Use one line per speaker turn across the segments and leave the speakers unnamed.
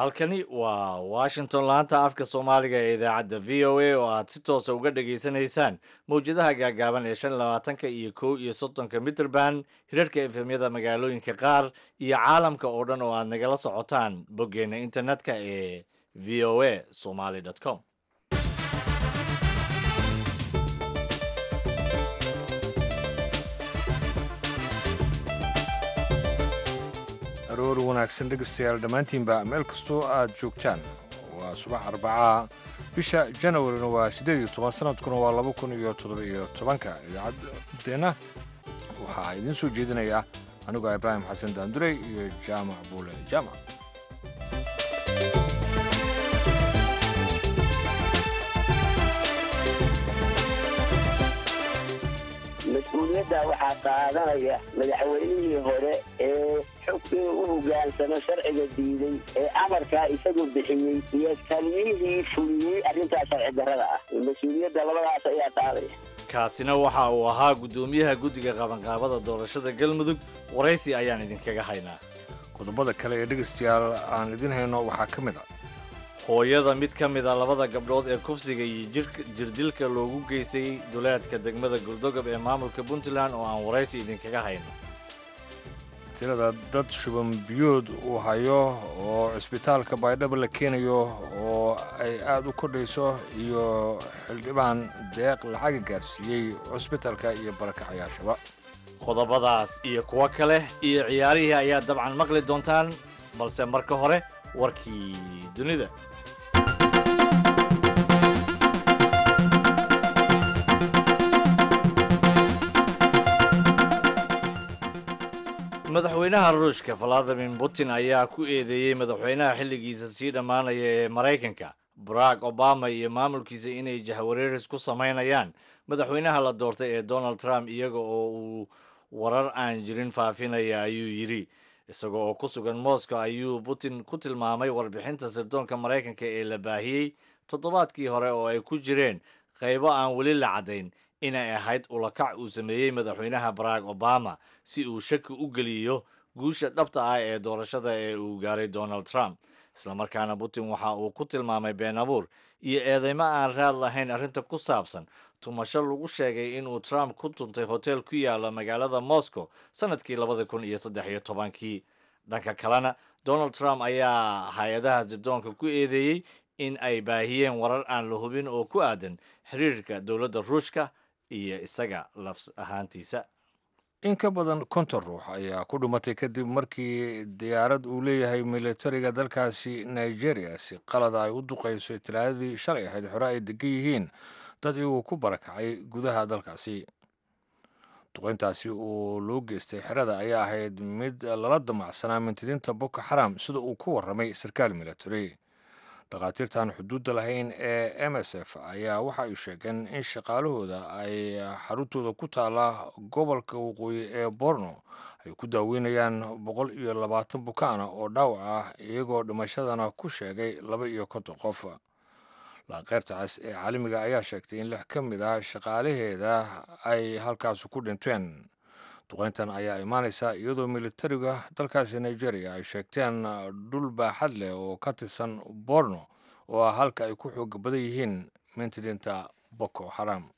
halkani waa washington laanta afka soomaaliga ee idaacadda v o a oo aad si toosa uga dhageysanaysaan mawjadaha gaagaaban ee shan labaatanka iyo kow iyo soddonka mitrband hirarhka efemyada magaalooyinka qaar iyo caalamka oo dhan oo aad nagala socotaan boggeena internetka ee v o a somaly com
aroor wanaagsan dhegaystayaal dhammaantiinba meel kastoo aad joogtaan waa subax arbacaa bisha janawarina waa siddeed iyo toban sanadkuna waa laba kun iyo toddoba iyo tobanka idaacaddeenna waxaa idiin soo jeedinaya anigoo ibraahim xasan daandurey iyo jaamac buule jaamac
mas-uuliyadda waxaa qaadanaya madaxweynihii hore ee xog inuu u hogaansamo sharciga diiday ee amarkaa isagu bixiyey iyo taliyihii fuliyey arrintaas sharci darrada ah mas-uuliyadda labadaas ayaa qaadaya
kaasina waxa uu ahaa guddoomiyaha guddiga qabanqaabada doorashada galmudug waraysi ayaan idinkaga haynaa
qodobada kale ee dhegaystayaal aan idiin hayno waxaa ka mid a
hooyada mid ka mid a labada gabdhood ee kufsiga iyo jirka jirdilka loogu geystay duleedka degmada guldogob ee maamulka puntland oo aan waraysi idinkaga hayno
tirada dad shuban biyood uu hayo oo cisbitaalka baydhabo la keenayo oo ay aad u kordhayso iyo xildhibaan deeq lacaga gaarsiiyey cusbitalka iyo barakacayaashaba
qodobadaas iyo kuwo kale iyo ciyaarihii ayaa dabcan maqli doontaan balse marka hore warkii dunida madaxweynaha ruushka valadimir putin ayaa ku eedeeyey madaxweynaha xilligiisa sii dhammaanaya ee maraykanka barack obama iyo maamulkiisa inay jahwareeris ku samaynayaan madaxweynaha la doortay ee donald trump iyaga oo uu warar aan jirin faafinaya ayuu yidhi isaga oo ku sugan moscow ayuu putin ku tilmaamay warbixinta sirdoonka maraykanka ee la baahiyey toddobaadkii hore oo ay ku jireen qaybo aan weli la caddayn inay ahayd ulakac uu sameeyey madaxweynaha barack obama si uu shaki u geliyo guusha dhabta ah ee doorashada ee uu gaaray donald trump islamarkaana putin waxa uu ku tilmaamay been abuur iyo eedeymo aan raad lahayn arrinta ku saabsan tumasho lagu sheegay inuu trump ku tuntay hotel ku yaala magaalada moscow sanadkii labada kun iyo saddex iyo tobankii dhanka kalena donald trump ayaa hay-adaha sirdoonka ku eedeeyey in ay baahiyeen warar aan la hubin oo ku aadan xiriirka dowladda ruushka iyo isaga laf ahaantiisa
in ka badan konton ruux ayaa ku dhimatay kadib markii diyaarad uu leeyahay militariga dalkaasi nigeria si qalada ay u duqayso talaadadii shalay ahayd xore ay degan yihiin dad iyagoo ku barakacay gudaha dalkaasi duqayntaasi oo loo geystay xerada ayaa ahayd mid lala damacsanaa mintidiinta boko xaram sida uu ku warramay sarkaal military dhakhaatiirtan xuduudda lahayn ee m s f ayaa waxa ay sheegeen in shaqaalahooda ay xaruntooda ku taala gobolka waqooyi ee borno ay ku daaweynayaan boqol iyo labaatan bukaana oo dhaawac ah iyagoo dhimashadana ku sheegay laba iyo konton qof laanqeyrta cas ee caalamiga ayaa sheegtay in lix ka mid ah shaqaalaheeda ay halkaasi ku dhinteen duqayntan ayaa imaanaysa iyadoo militariga dalkaasi nigeria ay sheegteen dhul baaxad leh oo ka tirsan borno oo ah halka ay ku xooga badan yihiin mintidiinta boko xaram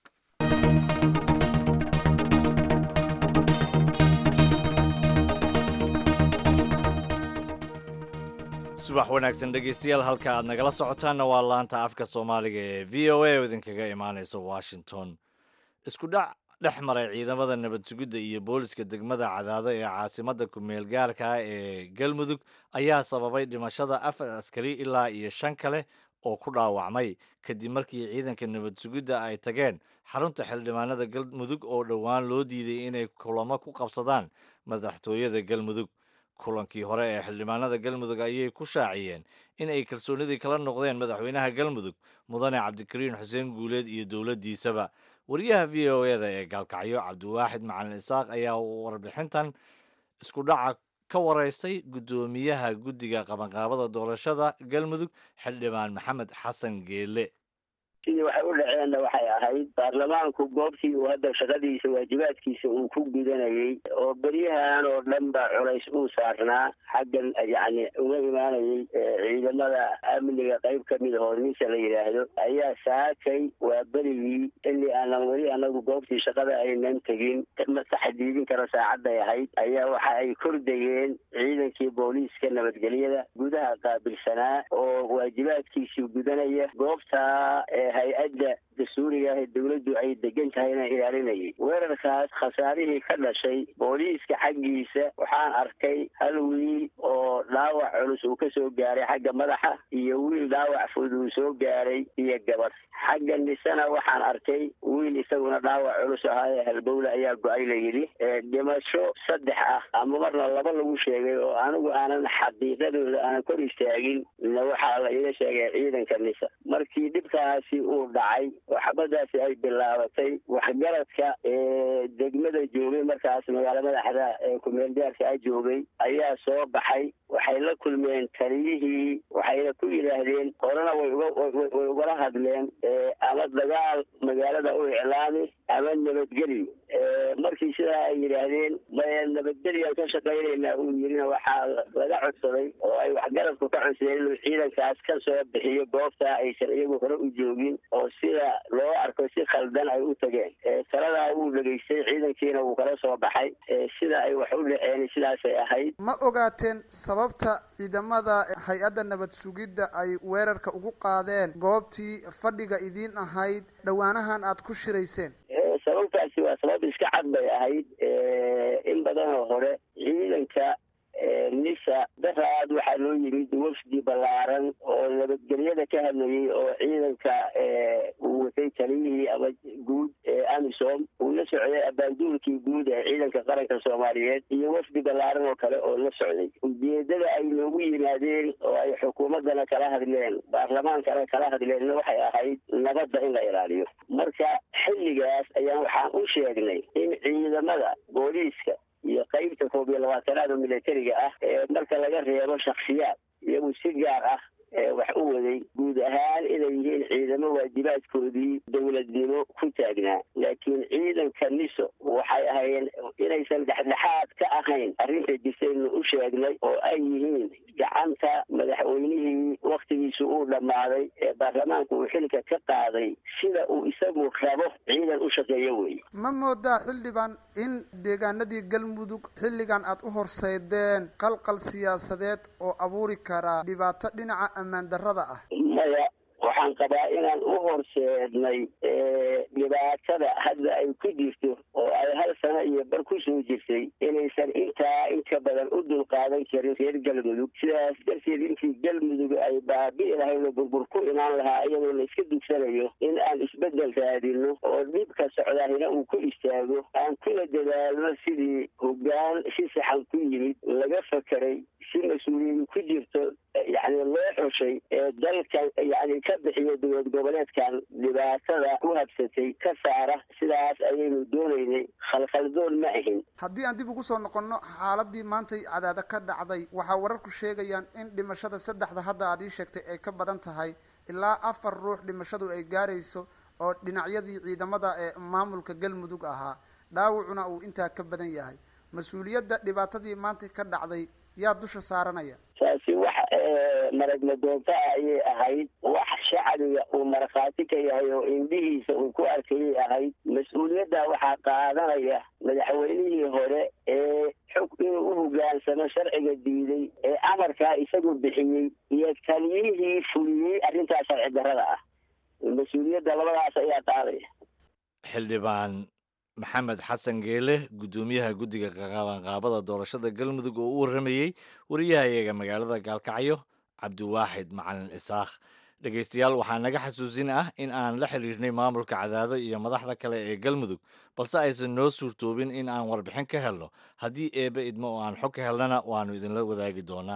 subax wanaagsan dhegaystayaal halka aad nagala socotaanna waa laanta afka soomaaliga ee v o a oo idinkaga imaanaysa washington isku dhac dhex maray ciidamada nabad sugidda iyo booliska degmada cadaado ee caasimadda ku-meel gaarka ah ee galmudug ayaa sababay dhimashada afar askari ilaa iyo shan kale oo ku dhaawacmay kadib markii ciidanka nabad sugidda ay tageen xarunta xildhibaanada galmudug oo dhowaan loo diiday inay kulamo ku qabsadaan madaxtooyada galmudug kulankii hore ee xildhibaanada galmudug ayay ku shaaciyeen in ay kalsoonidii kala noqdeen madaxweynaha galmudug mudane cabdikariin xuseen guuleed iyo dowladdiisaba wariyaha v o eda ee gaalkacyo cabdiwaaxid macalin isaaq ayaa warbixintan isku dhaca ka waraystay guddoomiyaha guddiga qabanqaabada doorashada galmudug xildhibaan maxamed xasan geele
sidii waxay u dhaceen qabteenna waxay ahayd baarlamaanku goobtii uu hadda shaqadiisa waajibaadkiisa uu ku gudanayey oo beryahan oo dhan ba culays uu saarnaa xaggan yacni uga imaanayay ciidamada amniga qayb kamid ahoo ninka la yidhaahdo ayaa saakay waa berigii xilli aanan weli anagu goobtii shaqada aynan tegin ma taxdiidin karo saacadday ahayd ayaa waxa ay kordhayeen ciidankii booliiska nabadgelyada gudaha qaabilsanaa oo waajibaadkiisii gudanaya goobtaa hay-adda dastuuriga ah ee dawladdu ay degan tahayna ilaalinayay weerarkaas khasaarihii ka dhashay booliiska xaggiisa waxaan arkay hal wiil oo dhaawac culus uu ka soo gaaray xagga madaxa iyo wiil dhaawac fudud uu soo gaaray iyo gabadh xagga nisana waxaan arkay wiil isaguna dhaawac culus ahaa ee halbowle ayaa go-ay la yidhi dhimasho saddex ah ama marna laba lagu sheegay oo anigu aanan xaqiiqadooda aanan kor istaagin na waxaa la iga sheegay ciidanka nisa markii dhibkaasi uu dhacay oo xabadaasi ay bilaabatay waxgaradka ee degmada joogay markaas magaalo madaxda ee kumeelgaarka a joogay ayaa soo baxay waxay la kulmeen taliyihii waxayna ku yidhaahdeen horena way way ugala hadleen ama dagaal magaalada u iclaami ama nabadgelyo markii sidaa ay yidhaahdeen maya nabadgelyan ka shaqaynaynaa uu yirina waxaa laga codsaday oo ay waxgaradku ka codsadeen inuu ciidankaas ka soo bixiyo goobtaa aysan iyagu hore u joogin oo sida loo arko si khaldan ay u tageen taladaa wuu dhegaystay ciidankiina wuu kala soo baxay sida ay wax u dhaceen sidaasay ahayd
ma ogaateen sababta ciidamada hay-adda nabad sugidda ay weerarka ugu qaadeen goobtii fadhiga idiin ahayd dhowaanahan aad ku shirayseen
sababtaasi waa sabab iska cad bay ahayd in badanoo hore ciidanka nisa daraad waxaa loo yimid wafdi ballaaran oo nabadgelyada ka hadlayay oo ciidanka uu watay taliyihii ama guud ee amisom uu la socday abaanduulkii guud ee ciidanka qaranka soomaaliyeed iyo wafdi ballaaran oo kale oo la socday ujeedada ay noogu yimaadeen oo ay xukuumaddana kala hadleen baarlamaankana kala hadleenna waxay ahayd nabadda in la ilaaliyo marka xilligaas ayaan waxaan u sheegnay in ciidamada booliiska iyo qaybta koob iyo labaatanaad oo militariga ah ee marka laga reebo shaksiyaad iyagu si gaar ah wax u waday guud ahaan inay yihiin ciidamo waajibaadkoodii dowladnimo ku taagnaa laakiin ciidanka niso waxay ahaayeen inaysan dhexdhexaad ka ahayn arrinta jirtaynu u sheegnay oo ay yihiin gacanta madaxweynihii waktigiisu uu dhammaaday ee baarlamaanku uu xilka ka qaaday sida uu isagu rabo ciidan u shaqeeyo wey
ma moodaa xildhibaan in deegaanadii galmudug xilligan aad u horseydeen qalqal siyaasadeed oo abuuri karaa dhibaato dhinaca ammaan darrada ah
maya waxaan qabaa inaan u horseednay dhibaatada hadda ay ku jirto oo ay hal sano iyo bar ku soo jirtay inaysan intaa inka badan u dulqaadan karin reer galmudug sidaas darteed intii galmudug ay baabi'i lahayn oo burbur ku imaan lahaa iyadoo la iska dugsanayo in aan isbeddel raadino oo dhibka socdaahina uu ku istaago aan kula dadaalno sidii hoggaan si saxan ku yimid laga fakeray si mas-uuliyadu ku jirto yacni loo xushay ee dalkan yani ka bixiya dowlad goboleedkan dhibaatada ku habsatay ka saara sidaas ayaynu doonaynay khalkhaldoon ma ahin
haddii aan dib ugu soo noqonno xaaladii maantay cadaada ka dhacday waxaa wararku sheegayaan in dhimashada saddexda hadda aad ii sheegtay ay ka badan tahay ilaa afar ruux dhimashadu ay gaarayso oo dhinacyadii ciidamada ee maamulka galmudug ahaa dhaawacuna uu intaa ka badan yahay mas-uuliyadda dhibaatadii maanta ka dhacday yaa dusha saaranaya
taasi wax maragma doonta ah ayay ahayd wax shacbiga uu markhaati ka yahay oo indhihiisa uu ku arkayay ahayd mas-uuliyadda waxaa qaadanaya madaxweynihii hore ee xog inuu u hogaansamo sharciga diiday ee amarkaa isagu bixiyey iyo taliyihii fuliyey arrintaas sharci darrada ah mas-uuliyadda labadaas ayaa qaadaya
xildhibaan maxamed xasan geele guddoomiyaha guddiga qabanqaabada doorashada galmudug oo u warramayey wariyahayaga magaalada gaalkacyo cabdiwaaxid macalin isaakh dhegaystayaal waxaa naga xasuusin ah in aan la xiriirnay maamulka cadaado iyo madaxda kale ee galmudug balse aysan noo suurtoobin in aan warbixin ka helno haddii eebbe idmo oo aan xog ka helnana waannu idinla wadaagi doonaa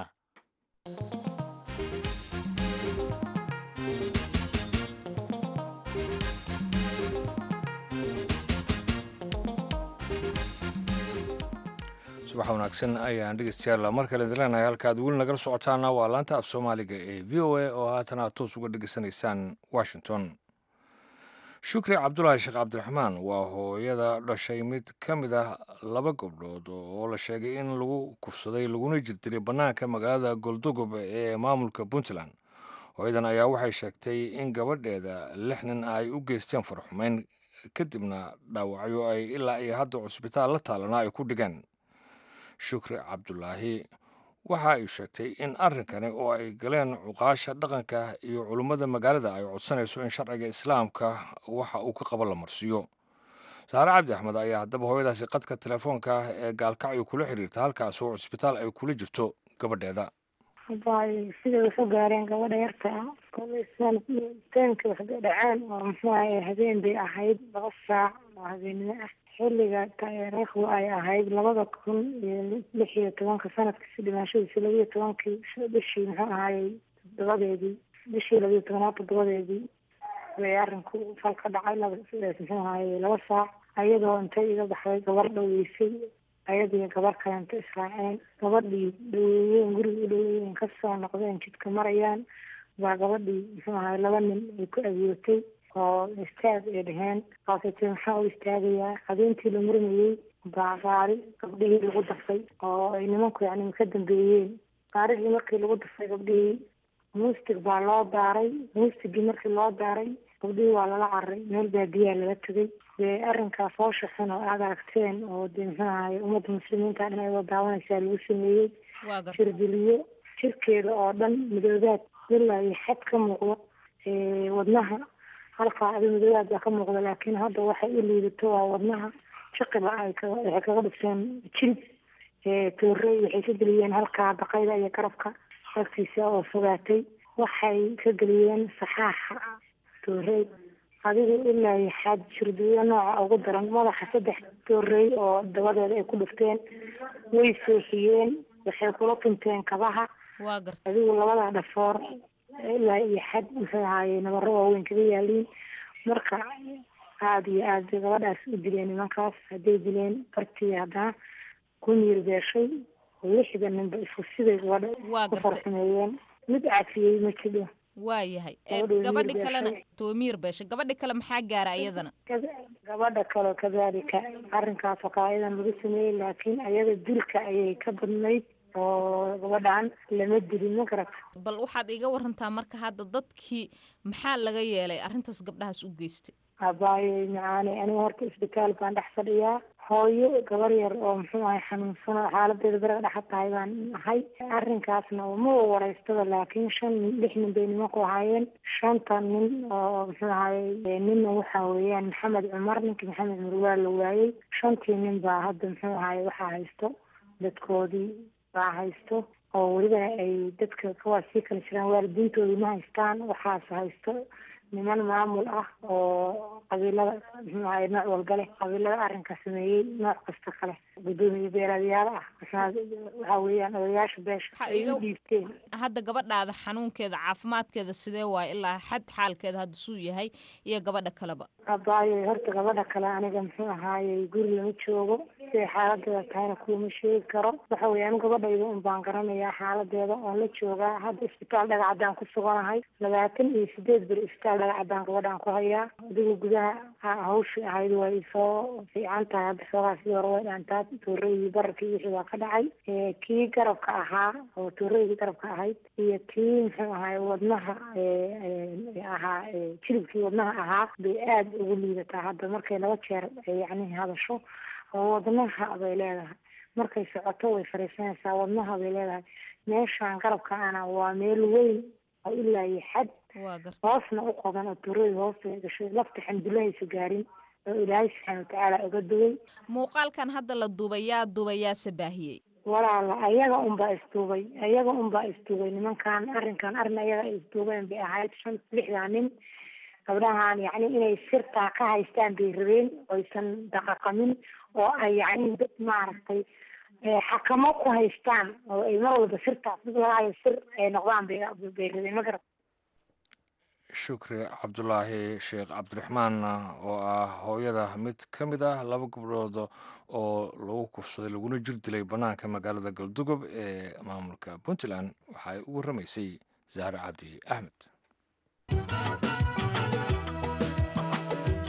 subax wanaagsan ayaan dhegeystayaal mar kale idin leenahay halkaad weli nagala socotaana waa laanta af soomaaliga ee v o a oo haatan aad toos uga dhegeysanaysaan washington shukri cabdulaahi sheekh cabdiraxmaan waa hooyada dhashay mid ka mid ah laba gabdhood oo la sheegay in lagu kufsaday laguna jirdiray bannaanka magaalada goldogob ee maamulka puntland hooyadan ayaa waxay sheegtay in gabadheeda lix nin ay u geysteen farxumeyn kadibna dhaawacyo ay ilaa iyo hadda cusbitaal la taalana ay ku dhigeen shukri cabdulaahi waxa ay sheegtay in arrinkani oo ay galeen cuqaasha dhaqanka iyo culummada magaalada ay codsanayso in sharciga islaamka waxa uu ka qabo la marsiiyo saare cabdi axmed ayaa haddaba hooyadaasi qadka telefoonka ee gaalkacyo kula xiriirta halkaas oo cusbitaal ay kula jirto gabadheeda
bay siday wax u gaareen gabadha yarta ah teenka wax dhaceen oo muxuu ahay habeen bay ahayd laba saac oo habeennimo ah xilliga taariikhdu ay ahayd labada kun iyo lix iyo tobanka sanadkiisi dhimaashadiisi labiyo tobankii bishii muxuu ahaayey toddobadeedii bishii labiyo tobanaad toddobadeedii bay arinku fal ka dhacay laba muxuu ahaayey laba saac ayadoo intay iga baxday gabar dhaweysay ayadii gabar kalenta israaceen gabadhii dhaweeyeen guriga u dhaweeyeen kasoo noqdeen jidka marayaan baa gabadhii muxuu ahay laba nin ay ku agootay oo istaag ay dheheen kaasatee maxaa u istaagayaa habeentii la murmayey baa gaari gabdhihii lagu dafay oo ay nimanku yani ka dambeeyeen gaarigii markii lagu dafay gabdhihii muustig baa loo daaray muustigii markii loo daaray gabdhihii waa lala cararay meel baadiyaa lala tegay dee arrinkaas hoosha xun oo aad aragteen oo dee muxuu ahaye ummadda muslimiinta dhan ayadoo daawanaysaa lagu sameeyey jirdiliyo jirkeeda oo dhan midoobaad ilaa iyo xad ka muuqdo wadnaha halkaa adi midoobaad baa ka muuqda laakiin hadda waxay u liidato waa wadnaha jiqiba ay waxay kaga dhigteen jilib toorey waxay ka geliyeen halkaa baqayda iyo garabka agtiisa oo fogaatay waxay ka geliyeen saxaaxa toorey adigu ilaa iyo xaad jirdiyo nooca ugu daran madaxa saddex toorey oo dabadeeda ay ku dhufteen way sooxiyeen waxay kula tunteen kabaha adigu labada dhafoor ilaa iyo xad muxuu ahaaye nabaro waaweyn kaga yaaliin marka aada iyo aad bay gabadhaas u dileen nimankaas hadday dileen bartii haddana ku miir beeshay lixda ninba isku siday gabadha ku farsameeyeen mid cafiyey ma jidho
waayahay gabadhi kalena toomiir beesha gabadhi kale maxaa gaara iyadana
gabadha kaleo kadalika arrinkaas oo kale ayadan lagu sameeyey laakiin ayada dilka ayay ka badnayd oo gabadhan lama dilin ma garata
bal waxaad iga warantaa marka hadda dadkii maxaa laga yeelay arrintaas gabdhahaas u geystay
abaayo macaane aniga horta isbitaal baan dhex fadhiyaa hooyo gabar yar oo muxuu ahay xanuunsan oo xaaladeeda beraga dhexa tahay baan ahay arrinkaasna ma wareystada laakiin shan nin lix nin bay nimanku ahaayeen shanta nin oo muxuu ahaye ninna waxa weeyaan maxamed cumar ninkii maxamed murwaa la waayey shantii nin baa hadda muxuu ahaye waxaa haysto dadkoodii baa haysto oo welibana ay dadka kuwaas sii kala jiraan waalidiintoodii ma haystaan waxaas haysto niman maamul ah oo qabiilada muxuu ahaye nooc walba leh qabiilada arrinka sameeyey nooc kasta kale guddoomiye beeraadyaal ah waxa weeyaan odayaasha beesha ay u dhiibteen
hadda gabadhaada xanuunkeeda caafimaadkeeda sidee waaye ilaa xad xaalkeeda hadda suu yahay iyo gabadha kaleba
abaayo horta gabadha kale aniga muxuu ahaayey guri lama joogo siday xaaladeeda tahayna kuwama sheegi karo waxa weeye anu gabadhayda un baan garanayaa xaaladeeda oon la joogaa hadda isbitaal dhagacaddaan ku suganahay labaatan iyo sideed beri isbitaal dhagacaddaan gabadhaan ku hayaa adigu gudaha hawshii ahayd way soo fiican tahay hadda xoogaa sidii hore way dhaantaa tooreydii bararkii wixii baa ka dhacay kii garabka ahaa oo tooreydii garabka ahayd iyo kii muxuu ahaay wadnaha ahaa jilibkii wadnaha ahaa bay aada ugu liidataa hadda markay laba jeer yacni hadasho oo wadnaha bay leedahay markay socoto way fariisanaysaa wadnaha bay leedahay meeshaan garabka ana waa meel weyn oo ilaa iyo xad hoosna u qodan oo tuurada hoosta gashay lafta xamdulahaysa gaarin oo ilaahay subxaana watacaala uga duway
muuqaalkan hadda la duubay yaa duubay yaase baahiyey
walaala ayaga unbaa isduubay ayaga unbaa isduubay nimankan arrinkan arrin ayaga ay isduubeen bay ahayd shan lixdaa nin gabdhahan yacni inay sirtaa ka haystaan bay rabeen oysan daqaqamin oo ay yacni dad maaragtay xakamo ku haystaan oo ay mar walba sirtaas mid lagahayo sir ay noqdaan bay bay rabeen ma garat
shukri cabdulaahi sheekh cabdiraxmaan oo ah hooyada mid ka mid ah laba gabdhood oo lagu kufsaday laguna jir dilay bannaanka magaalada galdugob ee maamulka puntland waxa ay u warramaysay zahra cabdi axmed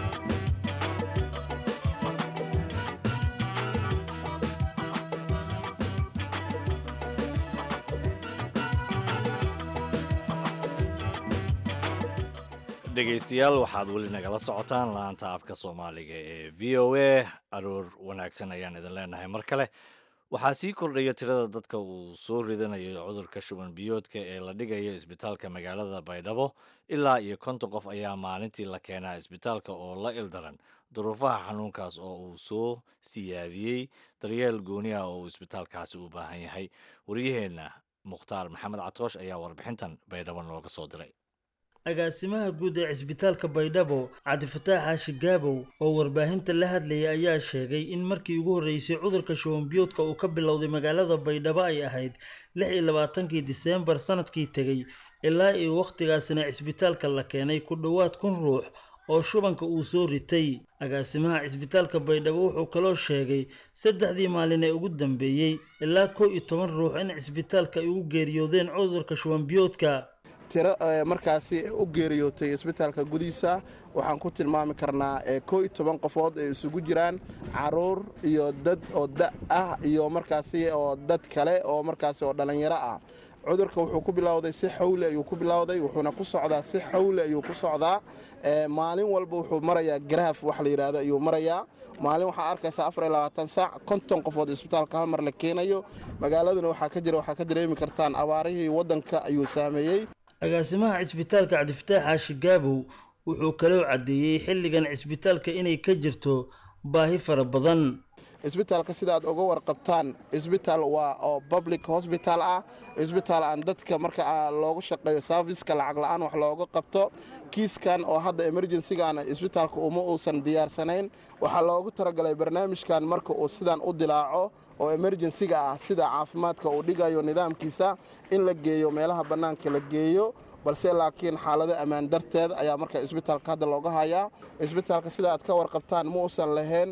dhegaystayaal waxaad weli nagala socotaan laanta afka soomaaliga ee v o a aroor wanaagsan ayaan idin leenahay mar kale waxaa sii kordhaya tirada dadka uu soo ridanayo cudurka shuban biyoodka ee la dhigayo isbitaalka magaalada baydhabo ilaa iyo konton qof ayaa maalintii la keenaa isbitaalka oo la ildaran duruufaha xanuunkaas oo uu soo siyaadiyey daryeel gooni ah oo uu isbitaalkaasi u baahan yahay waryaheenna mukhtaar maxamed catoosh ayaa warbixintan baydhabo nooga soo diray
agaasimaha guud ee cisbitaalka baydhabo cabdifataax xaashi gaabow oo warbaahinta la hadlayay ayaa sheegay in markii ugu horreysay cudurka shubanbiyoodka uu ka bilowday magaalada baydhabo ay ahayd lix iyo labaatankii diseembar sanadkii tegey ilaa iyo wakhtigaasina cisbitaalka la keenay ku dhowaad kun ruux oo shubanka uu soo ritay agaasimaha cisbitaalka baydhabo wuxuu kaloo sheegay saddexdii maalin ee ugu dambeeyey ilaa kow iyo toban ruux in cisbitaalka ay ugu geeriyoodeen cudurka shubanbiyoodka
tiro markaasi u geeriyootay isbitaalka gudihiisa waxaan ku tilmaami karnaa koo iyo toban qofood ay isugu jiraan caruur iyo dad oo da ah iyo markaasi oo dad kale oo markaasi oo dhallinyaro ah cudurka wuxuu ku bilowday si xawli ayuu ku bilowday wuxuuna ku socdaa si xawli ayuu ku socdaa maalin walba wuxuu marayaa garaaf wax la yidhaahdo ayuu marayaa maalin waxaa arkaysaa afar iyo labaatan saac konton qofood isbitaalka hal mar la keenayo magaaladuna waxaa ka jira waxaa ka dareemi kartaan abaarihii waddanka ayuu saameeyey
agaasimaha cisbitaalka cabdifataax xaashi gaabow wuxuu kaloo caddeeyey xilligan cisbitaalka inay ka jirto baahi fara badan
isbitaalka sidaad uga warqabtaan isbitaal waa oo public hosbital ah isbitaal aan dadka marka loogu shaqeeyo serviska lacag la-aan wax looga qabto kiiskan oo hadda emergencygan isbitaalka uma uusan diyaarsanayn waxaa loogu talagalay barnaamijkan marka uu sidan u dilaaco oo emerjensiga ah sida caafimaadka uu dhigayo nidaamkiisa in la geeyo meelaha bannaanka la geeyo balse laakiin xaalado ammaan darteed ayaa marka isbitaalka hadda looga hayaa isbitaalka sida aad ka warqabtaan ma uusan lahayn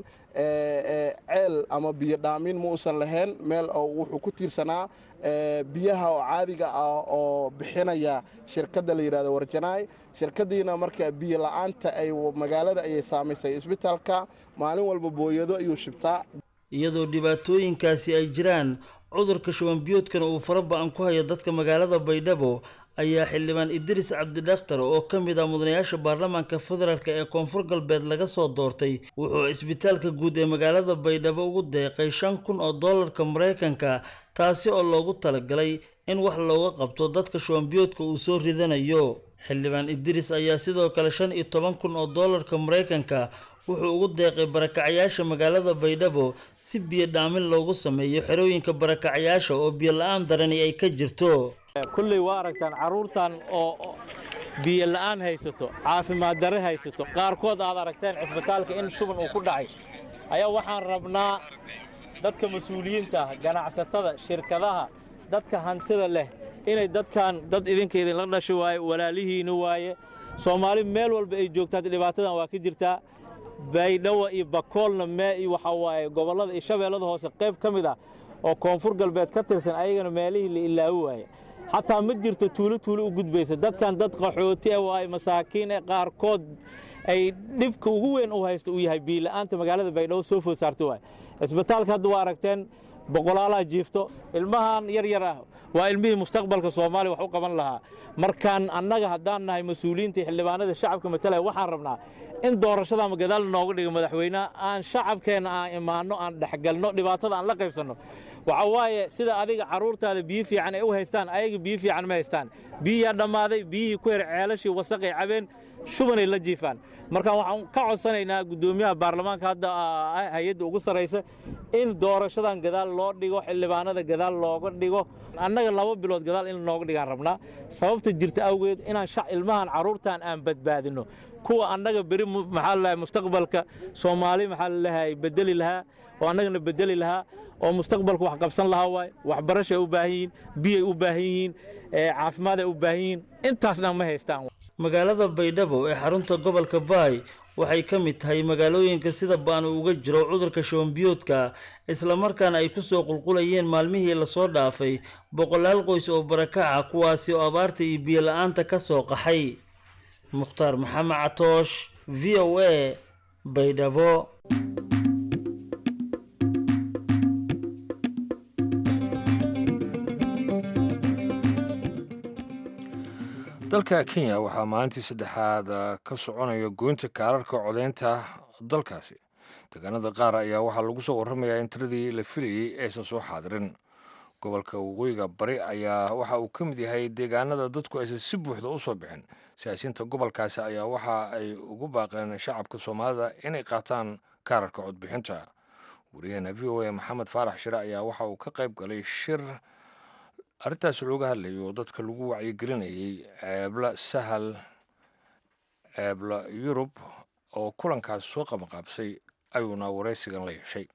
ceel ama biyo dhaamin ma uusan lahayn meel oo wuxuu ku tiirsanaa biyaha oo caadiga ah oo bixinaya shirkadda la yidhahdo warjanaay shirkaddiina marka biyo la-aanta ay magaalada ayay saamaysay isbitaalka maalin walba booyado ayuu shibtaa
iyadoo dhibaatooyinkaasi ay jiraan cudurka shubanbiyoodkana uu fara ba-an ku hayo dadka magaalada baydhabo ayaa xildhibaan idris cabdidakhtar oo ka mid ah mudanayaasha baarlamaanka federaalk ee koonfur galbeed laga soo doortay wuxuu cisbitaalka guud ee magaalada baydhabo ugu deeqay shan kun oo dollarka maraykanka taasi oo loogu talagalay in wax looga qabto dadka shubanbiyoodka uu soo ridanayo xildhibaan idris ayaa sidoo kale shan iyo toban kun oo dollarka maraykanka wuxuu ugu deeqay barakacyaasha magaalada baydhabo si biyo dhaamin loogu sameeyo xerooyinka barakacyaasha oo biyo la-aan darani ay ka jirto
kulley waa aragtaan carruurtan oo biyo la'aan haysato caafimaad darre haysato qaarkood aad aragteen cisbitaalka in shuban uu ku dhacay ayaa waxaan rabnaa dadka mas-uuliyiinta ah ganacsatada shirkadaha dadka hantida leh inay dadkan dad idinka idinla dhasho waaye walaalihiina waaye soomaali meel walba ay joogtaa dhibaatadan waa ka jirtaa baydhawa iyo bakoolna mee iyo waxaa waaye gobollada iyo shabeellada hoose qayb ka mid ah oo koonfur galbeed ka tirsan ayagana meelihii la ilaawi waaye xataa ma jirto tuulo tuulo u gudbaysa dadkan dad qaxooti ah waaye masaakiin ee qaarkood ay dhibka ugu weyn u haysta uu yahay biila'aanta magaalada baydhabo soo food saarto waaye cisbitaalka hadda waa aragteen boqolaalaha jiifto ilmahan yar yar ah waa ilmihii mustaqbalka soomaaliya wax u qaban lahaa markaan annaga haddaan nahay mas-uuliyiinta xildhibaanada shacabka matalaya waxaan rabnaa in doorashadaama gadaal nooga dhigo madaxweyneha aan shacabkeenna aan imaanno aan dhexgalno dhibaatada aan la qaybsanno waxa waaye sida adiga carruurtaada biyo fiican ay u haystaan ayaga biyo fiican ma haystaan biyiyaa dhammaaday biyihii ku her ceelashii wasaqay cabeen shubanay la jiifaan marka waxaan ka codsanaynaa guddoomiyaha baarlamaanka hadda hay-adda ugu sarraysa in doorashadan gadaal loo dhigo xildhibaanada gadaal looga dhigo annaga laba bilood gadaal in nooga dhigaan rabnaa sababta jirta awgeed inaan ilmahan carruurtan aan badbaadinno kuwa annaga beri maxaa lalahay mustaqbalka soomaali maxaa lalahay bedeli lahaa oo annagana bedeli lahaa oo mustaqbalka wax qabsan lahaa waaye waxbarashay u baahan yihiin biyay u baahan yihiin caafimaad ay u baahan yihiin intaasna ma haystaan
magaalada baydhabo ee xarunta gobolka baay waxay ka mid tahay magaalooyinka sida ba-an uu uga jiro cudurka shubanbiyoodka islamarkaana ay kusoo qulqulayeen maalmihii lasoo dhaafay boqolaal qoys oo barakaca kuwaasi oo abaarta iyo biyo la-aanta ka soo qaxay mukhtaar maxamed catoosh v o a baydhabo
dalka kenya waxaa maalintii saddexaad ka soconaya goynta kaararka codeynta dalkaasi deegaanada qaar ayaa waxaa lagu soo warramayaa in tiradii la filayey aysan soo xaadirin gobolka waqooyiga bari ayaa waxa uu ka mid yahay deegaanada dadku aysan si buuxda u soo bixin siyaasiyiinta gobolkaasi ayaa waxa ay ugu baaqeen shacabka soomaalida inay qaataan kaararka codbixinta wariyaheena v o a maxamed faarax shire ayaa waxa uu ka qayb galay shir arrintaasi looga hadlayay oo dadka lagu wacyigelinayay ceebla sahal ceebla yurub oo kulankaas soo qabanqaabsay ayuuna waraysigan la yeeshay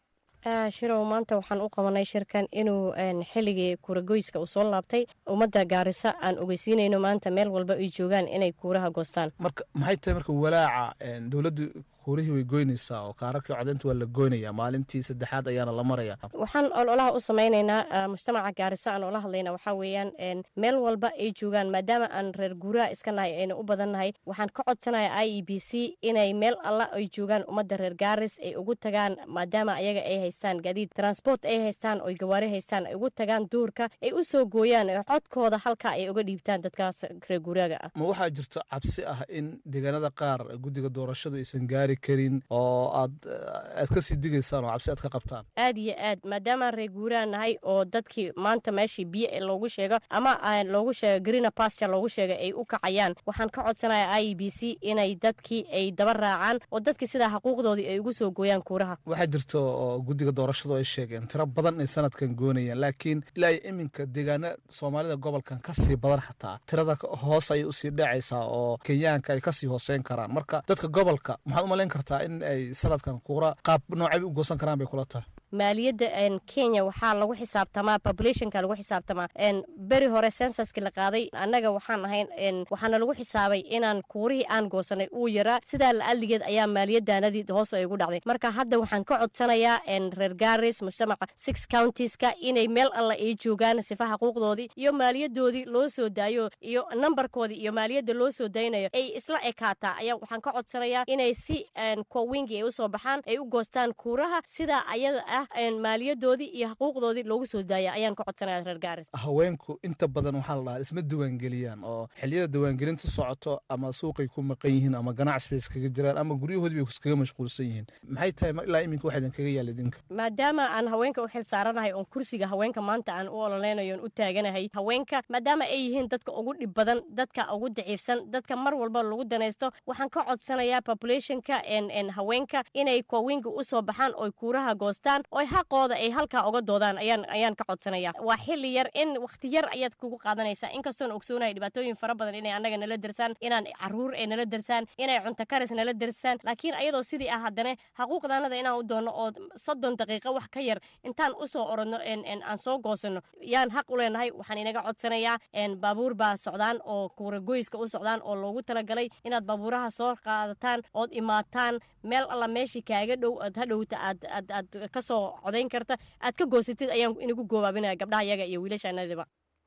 shirow maanta waxaan u qabanay shirkan inuu xilligii kuuragoyska uu soo laabtay ummadda gaarisa aan ogeysiinayno maanta meel walba ay joogaan inay kuuraha goostaan
marka maxay tahay marka walaaca dowladdu kuurihii way goynaysaa oo kaararkii codeynta waa la goynaya maalintii saddexaad ayaana la maraya
waxaan ololaha u samaynaynaa mujtamaca gaarisa aan ola hadlayna waxaa weeyaan meel walba ay joogaan maadaama aan reer guuraha iska nahay ayna u badan nahay waxaan ka codsanaya i e b c inay meel alla ay joogaan ummadda reer gaaris ay ugu tagaan maadaama ayaga ay haystaan gaadiid transport ay haystaan oy gawaari haystaan ay ugu tagaan duurka ay u soo gooyaan codkooda halka ay uga dhiibtaan dadkaas reer guuraaga ah
ma waxaa jirto cabsi ah in deegaanada qaar guddiga doorashadu aysan gaari karin oo aad aad kasii digaysaan oo cabsi aad ka qabtaan
aad iyo aad maadaamaan reer guuraha nahay oo dadkii maanta meeshii biyo loogu sheego ama loogu sheego greena pasture loogu sheega ay u kacayaan waxaan ka codsanaya i e b c inay dadkii ay daba raacaan oo dadkii sidaa xuquuqdoodii ay ugu soo gooyaan kuuraha
waxaa jirto oo guddiga doorashadu ay sheegeen tiro badan ay sanadkan goonayaan laakiin ilaa iyo iminka deegaana soomaalida gobolkan kasii badan xataa tirada hoos ayay usii dhacaysaa oo kenyaanka ay kasii hooseyn karaan marka dadka gobolka maxaad umalayn kartaa in ay sanadkan kuura qaab noocay u goosan karaan bay kula tahay
maaliyadda kenya waxaa lagu xisaabtamaa populationka lagu xisaabtamaa beri hore sensaskii la qaaday annaga waxaan ahayn waxaana lagu xisaabay inaan kuurihii aan goosanay uu yaraa sidaa la-aligeed ayaa maaliyadaanadii hoos ay ugu dhacday marka hadda waxaan ka codsanayaa reer garis mujtamaca six countiska inay meel alla ay joogaan sifa xuquuqdoodii iyo maaliyadoodii loo soo daayo iyo nambarkoodii iyo maaliyadda loo soo daynayo ay isla ekaataa ayaa waxaan ka codsanayaa inay si kowingi ay usoo baxaan ay u goostaan kuuraha sidaa ayada ah maaliyadoodii iyo xuquuqdoodii loogu soo daaya ayaan ka codsanaya reer gaaris
haweenku inta badan waxaa la dhahaa isma diiwaangeliyaan oo xilliyada diiwaangelintu socoto ama suuqay ku maqan yihiin ama ganacsi bay iskaga jiraan ama guryahoodii bay iskaga mashquulsan yihiin maxay tahay ilaa iminka waxa idinkaga yaala idinka
maadaama aan haweenka u xil saaranahay oon kursiga haweenka maanta aan u ololeynayo on u taaganahay haweenka maadaama ay yihiin dadka ugu dhib badan dadka ugu daciifsan dadka mar walba lagu danaysto waxaan ka codsanayaa populationka haweenka inay kowinga usoo baxaan oy kuuraha goostaan oy xaqooda ay halkaa uga doodaan ayaan ayaan ka codsanaya waa xili yar in wakhti yar ayaad kugu qaadanaysaa inkastoon ogsoonahay dhibaatooyin fara badan inay annaga nala darsaan inaan caruur ay nala darsaan inay cunto karis nala darsaan laakiin ayadoo sidii ah haddana xaquuqdaanada inaan u doonno oo soddon daqiiqo wax ka yar intaan usoo orodno aan soo goosano yaan xaq u leenahay waxaan inaga codsanayaa baabuur baa socdaan oo kuuragoyska u socdaan oo loogu talagalay inaad baabuuraha soo qaadataan ood imaataan meel alla meeshii kaaga dhow aad hadhowta aad aad aad ka soo codayn karta aad ka goosatid ayaan inagu goobaabinaya gabdhaha yaga iyo wiilashaanadiba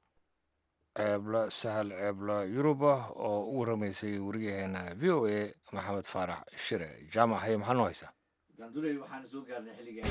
ceebla sahal ceebla yuruba oo u warramaysay wariyaheena v o a maxamed faarax shire jaamac haye maxaa noo haysaa
ganduley waxaan soo gaarnay xilliga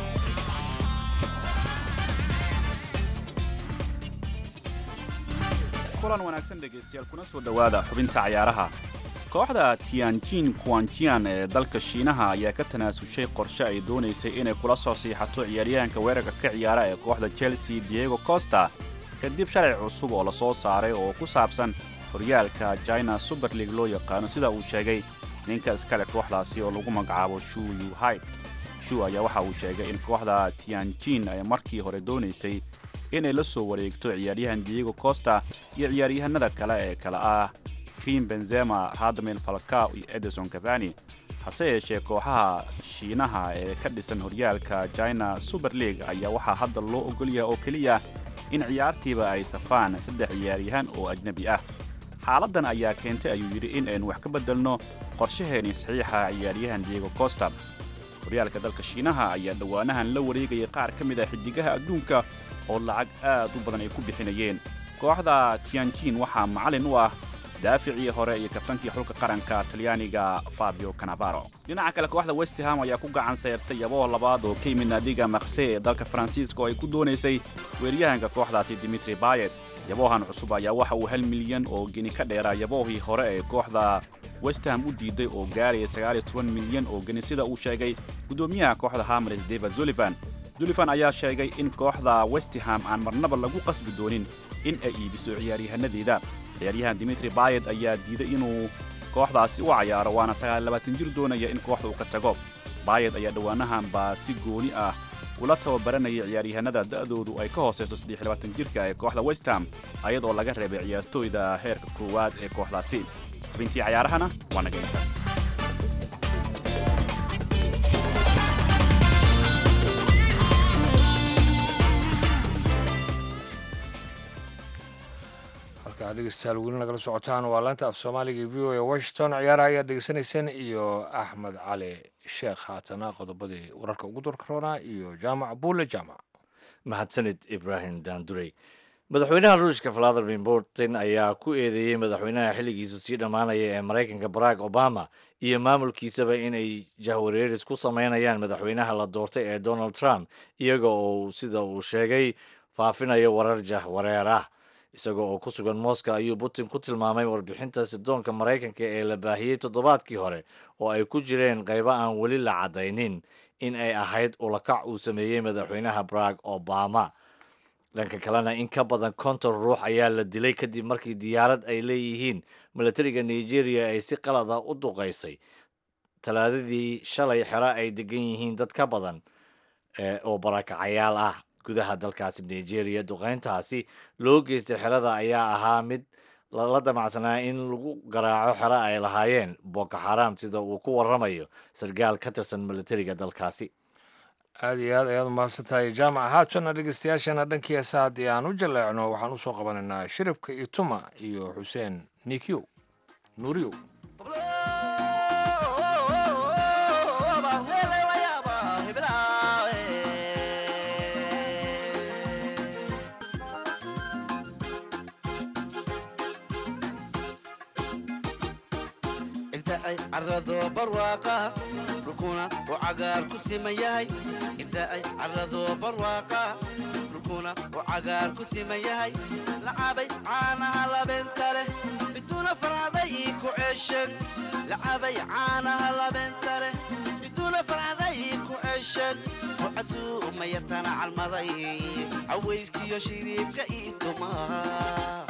kulan wanaagsan dhegaystayaal kuna soo dhowaada xubinta cayaaraha kooxda tianjin kuanjian ee dalka shiinaha ayaa ka tanaasushay qorshe ay doonaysay inay kula soo siixato ciyaaryahanka weerarka ka ciyaara ee kooxda chelsea diego costa kadib sharci cusub oo la soo saaray oo ku saabsan horyaalka china super league loo yaqaano sida uu sheegay ninka iskale kooxdaasi oo lagu magacaabo shu yuhai shu ayaa waxa uu sheegay in kooxda tianjin ay markii hore doonaysay inay la soo wareegto ciyaaryahan diego costa iyo ciyaaryahanada kale ee kale ah krim benzema radamel falcao iyo edison cavani hase yeeshee kooxaha shiinaha ee ka dhisan horyaalka china super league ayaa waxaa hadda loo ogolyaha oo keliya in ciyaartiiba ay safaan saddex ciyaaryahan oo ajnebi ah xaaladdan ayaa keentay ayuu yidhi in aynu wax ka beddelno qorshaheeni saxiixa ciyaaryahan diego costa horyaalka dalka shiinaha ayaa dhowaanahan la wareegaya qaar ka mid ah xidigaha adduunka oo lacag aad u badan ay ku bixinayeen kooxda tianjin waxaa macallin u ah daaficii hore iyo kabtankii xulka qaranka talyaaniga fabio canavaro dhinaca kale kooxda westham ayaa ku gacan sayrtay yaboo labaad oo ka yimid naadiga makse ee dalka faransiiska oo ay ku doonaysay weeryahanka kooxdaasi dimitri bayet yaboohan cusub ayaa waxa uu hal milyan oo geni ka dheeraa yaboohii hore ee kooxda westham u diiday oo gaaraya sagaaliyo toban milyan oo geni sida uu sheegay guddoomiyaha kooxda hamres david sullivan sullivan ayaa sheegay in kooxda westham aan marnaba lagu qasbi doonin in ay iibiso ciyaaryahanadeeda ciyaaryahan dimitri bayet ayaa diiday inuu kooxdaasi u cayaaro waana sagaallabaatan jir doonaya in kooxda uu ka tago bayet ayaa dhowaanahan baa si gooni ah ula tababaranayay ciyaaryahanada da'doodu ay ka hoosayso saddexlabaatan jirka ee kooxda westham ayadoo laga reebay ciyaartooyda heerka koowaad ee kooxdaasi xubintii cayaarahana waa naga intaas
halkaa dhegeystayaal weli nagala socotaan waa laanta af soomaaliga v o e washington ciyaaraha ayaad dhegeysanayseen iyo axmed cali sheekh haatana qodobadii wararka ugu dorka roonaa iyo jaamac buule jaamac
mahadsanid ibraahim daandurey madaxweynaha ruushka valadimir putin ayaa ku eedeeyey madaxweynaha xilligiisu sii dhammaanaya ee maraykanka barack obama iyo maamulkiisaba inay jahwareeris ku sameynayaan madaxweynaha la doortay ee donald trump iyaga oo sida uu sheegay faafinayo warar jahwareer ah isaga oo ku sugan moscow ayuu putin ku tilmaamay warbixinta sidoonka maraykanka ee la baahiyey toddobaadkii hore oo ay ku jireen qaybo aan weli la caddaynin in ay ahayd ulakac uu sameeyey madaxweynaha barack obama dhanka kalena in ka badan konton ruux ayaa la dilay kadib markii diyaarad ay leeyihiin milatariga nigeria ay si qalada u duqaysay talaadadii shalay xero ay degan yihiin dad ka badan oo barakacayaal ah gudaha dalkaasi nigeria duqayntaasi loo geystay xerada ayaa ahaa mid lala damacsanaa in lagu garaaco xero ay lahaayeen boko xaram sida uu ku waramayo sarkaal ka tirsan milatariga dalkaasi
aada iyo aad ayaad umahadsan tahay jaamac haatana dhegeystayaashana dhankii heesa haddii aan u jaleecno waxaan usoo qabanaynaa shiribka iyo tuma iyo xuseen nikiw nuuriyow
carado barwaaqa dhulkuna uu cagaar ku siman yahay inta ay carado barwaaqa dhulkuna uu cagaar ku siman yahay lacabay caanaha labeenta leh bituuna farcaday ii ku ceeshen lacabay caanaha labeenta leh bituuna farcaday ii ku ceeshen wacasuu uma yartana calmaday cawayskiyo shiriibka ii tumaa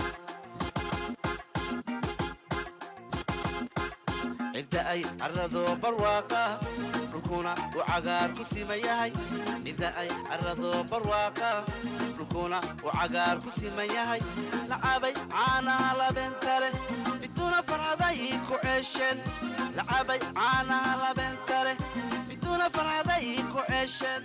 cidda ay carado barwaaqa dhulkuna uu cagaar ku siman yahay cidda ay carado barwaaqa dhulkuna uu cagaar ku siman yahay lacabay caanaha labeenta leh bituuna farcaday ii ku ceesheen lacabay caanaha labeenta leh bituuna farcaday ii ku ceesheen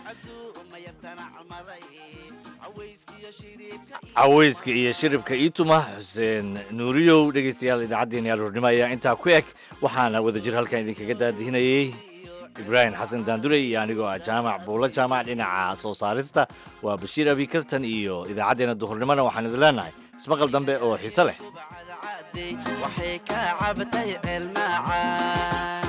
caweyska iyo shiribka iituma xuseen nuuriyow dhegeystayaal idaacaddeenii aroornimo ayaa intaa ku eg waxaana wadajir halkan idinkaga daadihinayey ibraahim xasan daandurey iyo anigoo ah jaamac buulo jaamac dhinaca soo saarista waa bashiir abikartan iyo idaacaddeenna duhurnimona waxaan idin leenahay ismaqal dambe oo xiise leh
waxay ka cabtay ceelmaacaan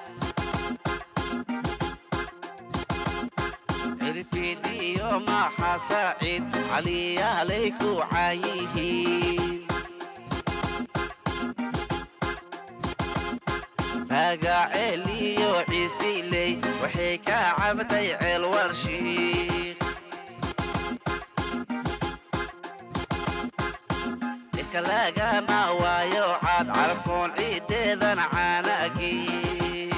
cirfidiyo maxa saaciid caliyaalay ku caayihiin ragaceeliyo ciisiley waxay ka cabtay ceel warshiik dhirka lagama waayo caad carfoon ciideedan caanagiin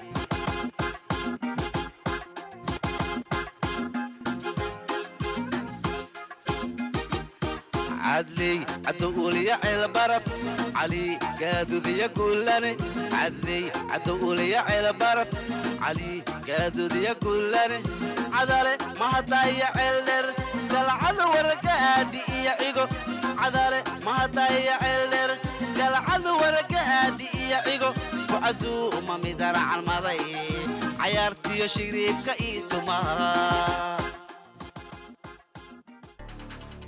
cadley cadowuliya ceelbaraf cali gaadudiya guulane cadley cadowuliya ceelbaraf cali gaadudiya guulane cadale mahadaya ceeldher galcada waraga aadi iyo cigo cadale mahadaya ceeldher galcada waraga aadi iyo cigo kucasuu uma midana calmaday cayaartiyo shiriibka ii tumaa